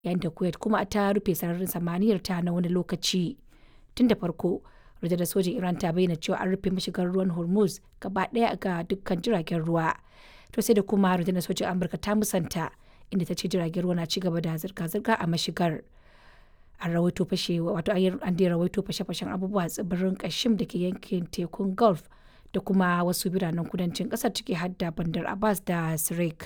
yayin da Kuwait kuma ta rufe sararin samaniyar ta na wani lokaci. Tun da farko, rundunar sojin Iran ta bayyana cewa an rufe mashigar ruwan Hormuz gaba ɗaya ga dukkan jiragen ruwa. To sai da kuma rundunar sojin Amurka ta musanta inda ta ce jiragen ruwa na ci gaba da zirga-zirga a mashigar. An rawaito fashe wato an dai rawaito fashe-fashen abubuwa a tsibirin Kashim da ke yankin tekun Gulf da kuma wasu biranen kudancin ƙasar ciki har da Bandar Abbas da Sirik.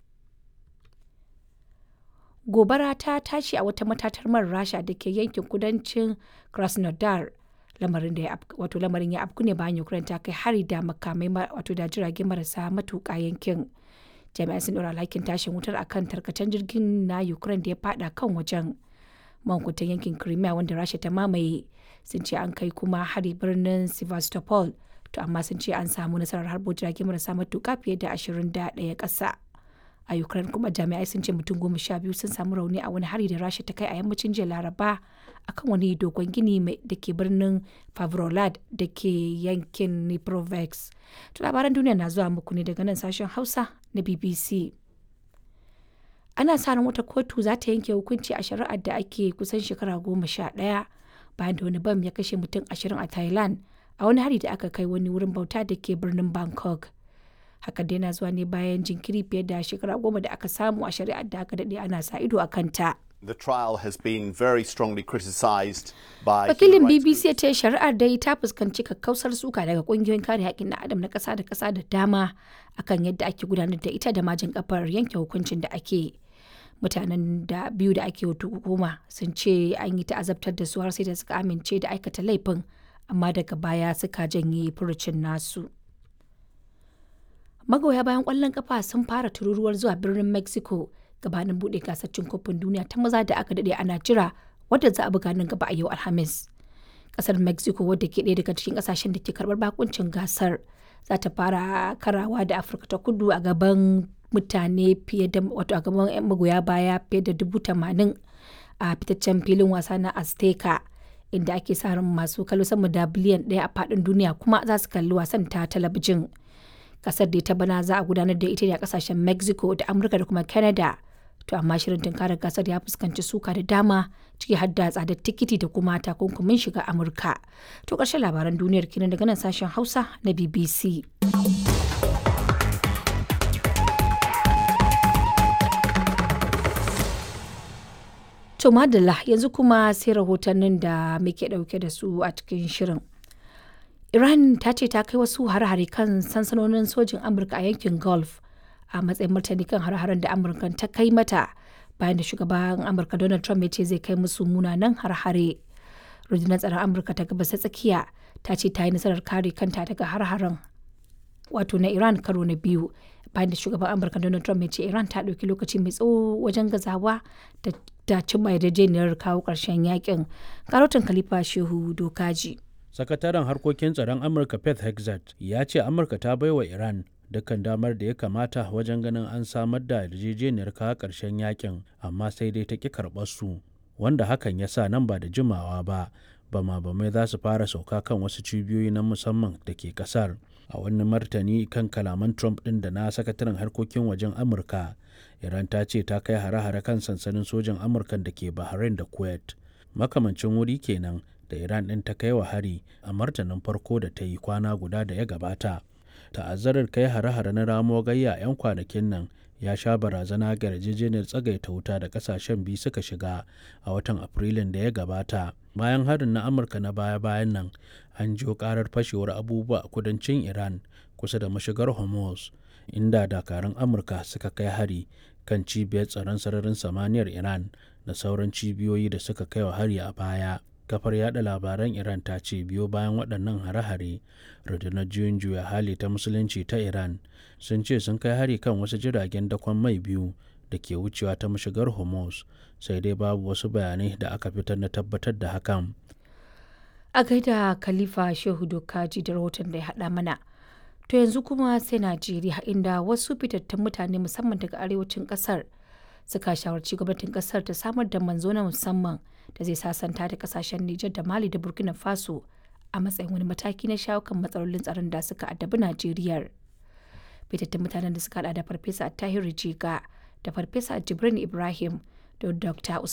Gobara ta tashi a wata matatar man Rasha da ke yankin kudancin Krasnodar. Lamarin da ya wato lamarin ya afku ne bayan Ukraine ta kai hari da makamai wato da jirage marasa matuƙa yankin. Jami'ai sun ɗora alhakin tashin wutar akan tarkacen jirgin na Ukraine da ya fada kan wajen. Mankutan yankin Crimea wanda Rasha ta mamaye sun ce an kai kuma hari birnin Sevastopol to amma sun ce an samu nasarar harbo jirage marasa matuƙa fiye da ashirin da ɗaya ƙasa. a ukraine kuma jami'ai sun ce mutum goma sha biyu sun samu rauni a wani hari da rasha ta kai a yammacin jiya laraba akan wani dogon gini da ke birnin favrolad da ke yankin niprovex to labaran duniya na zuwa muku ne daga nan sashen hausa na bbc ana sa ran wata kotu za ta yanke hukunci a shari'ar da ake kusan shekara goma sha ɗaya bayan da wani bam ya kashe mutum ashirin a thailand a wani hari da aka kai wani wurin bauta da ke birnin bangkok hakan dai na zuwa ne bayan jinkiri fiye da shekara goma da aka samu a shari'ar da aka daɗe ana sa ido a kanta. The trial has been very strongly criticised by Wakilin BBC ya ce shari'ar dai ta fuskanci kakkausar suka daga kungiyoyin kare haƙƙin na adam na ƙasa da ƙasa da dama akan yadda ake gudanar da ita da majin kafar yanke hukuncin da ake. Mutanen da biyu da ake hukuma sun ce an yi ta'azabtar da su har sai da suka amince da aikata laifin amma daga baya suka janye furucin nasu. magoya bayan kwallon kafa sun fara tururuwar zuwa birnin mexico gabanin bude gasar cin kofin duniya ta maza da aka dade ana jira wadda za a buga nan gaba a yau alhamis kasar mexico wadda ke ɗaya daga cikin kasashen da ke karbar bakuncin gasar za ta fara karawa da afirka ta kudu a gaban mutane fiye da wato a gaban magoya baya fiye da dubu tamanin a fitaccen filin wasa na azteca inda ake sa ran masu kallo sama da biliyan ɗaya a faɗin duniya kuma za su kalli wasan ta talabijin kasar da ta bana za a gudanar da ita ne a kasashen mexico da amurka da kuma canada to amma shirin tunkarar gasar ya fuskanci suka da dama ciki har da tsadar tikiti da kuma takunkumin shiga amurka to ƙarshen labaran duniyar kenan daga nan sashen hausa na bbc to madalla yanzu kuma sai rahotannin da muke ɗauke da su a cikin shirin Iran ta ce ta kai wasu hare-hare kan sansanonin sojin Amurka a yankin Gulf a matsayin martani kan hare-haren da Amurka ta kai mata bayan da shugaban Amurka Donald Trump ya ce zai kai musu munanan hare-hare. Rundunar tsaron Amurka ta gabas ta tsakiya ta ce ta yi nasarar kare kanta daga hare-haren wato na Iran karo na biyu bayan da shugaban Amurka Donald Trump ya ce Iran ta ɗauki lokaci mai tsawo wajen gazawa da ta cimma yarjejeniyar kawo ƙarshen yakin. Karotin Khalifa Shehu Dokaji. sakataren harkokin tsaron amurka pet hexat ya ce amurka ta baiwa iran dukkan damar da ya kamata wajen ganin an samar da yarjejeniyar kawo ƙarshen yakin amma sai dai ta ƙi karɓar su wanda hakan ya sa nan ba da jimawa ba bama bamai za su fara sauka kan wasu cibiyoyi na musamman da ke ƙasar a wani martani kan kalaman trump ɗin da na sakataren harkokin wajen amurka iran ta ce ta kai hare-hare kan sansanin sojan amurka da ke bahrain da kuwait makamancin wuri kenan da Iran ɗin ta kai wa hari a martanin farko da ta yi kwana guda da ya gabata. Ta'azzarar kai hare-hare na ramo gayya 'yan kwanakin nan ya sha barazana ga yarjejeniyar tsagaita wuta da kasashen biyu suka shiga a watan Afrilun da ya gabata. Bayan harin na Amurka na baya-bayan nan, an jiyo karar fashewar abubuwa a kudancin Iran kusa da mashigar Hormuz, inda dakarun Amurka suka kai hari kan cibiyar tsaron sararin samaniyar Iran da sauran cibiyoyi da suka kai wa hari a baya. kafar yada labaran iran ta ce biyo bayan waɗannan hare-hare rundunar juyin juya hali ta musulunci ta iran sun ce sun kai hari kan wasu jiragen dakon mai biyu da ke wucewa ta mashigar hormuz sai dai babu wasu bayanai da aka fitar na tabbatar da hakan a gaida khalifa shehu dokaji da rahoton da ya haɗa mana to yanzu kuma sai najeriya inda wasu fitattun mutane musamman daga arewacin ƙasar suka shawarci gwamnatin ƙasar ta samar da manzo na musamman da zai sasanta da kasashen Nijar da Mali da Burkina Faso a matsayin wani mataki na shawo kan matsalolin tsaron da suka addabi Najeriya. Fitattun mutanen da suka hada da Farfesa Tahiru Jiga da Farfesa Jibrin Ibrahim da Dr.